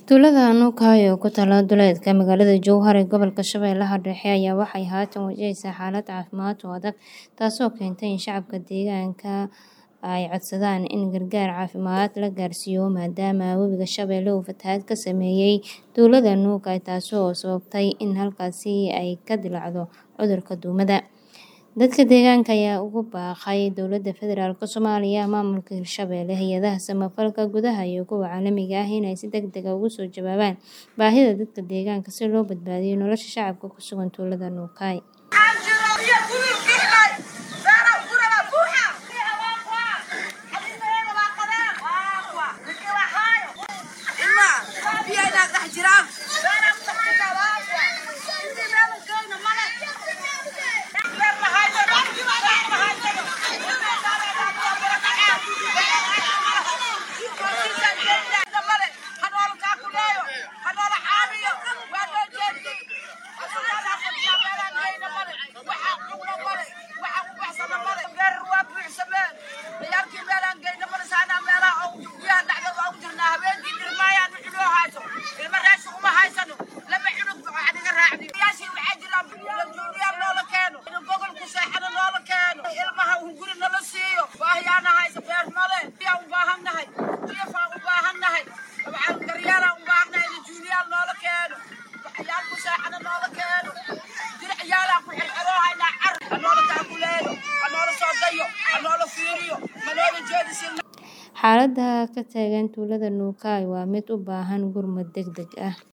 Tuulada Anukai oo ku taalla duleedka magaalada Jowhar ee gobolka Shabeellaha Dhexe ayaa waxay haatan wajaheysaa xaalad caafimaad oo adag taasoo keentay in shacabka deegaanka ay codsadaan in gargaar caafimaad la gaarsiiyo maadaama webiga Shabeelle uu fatahaad ka saameeyay tuulada Anukai taasoo sababtay in halkaasi ay ka dillaacdo cudurka duumada. Dadka deegaanka ayaa ugu baaqay dowladda federaalk Soomaaliya, maamulka Hirshabelle, hay'adaha samafalka gudaha iyo kuwa caalamiga ah inay si degdeg ah uga soo jawaabaan baahida dadka deegaanka si loo badbaadiyo nolosha shacabka ku sugan tuulada Anukai. Xaaladda ka taagan tuulada Anukai waa mid u baahan gurmad degdeg ah.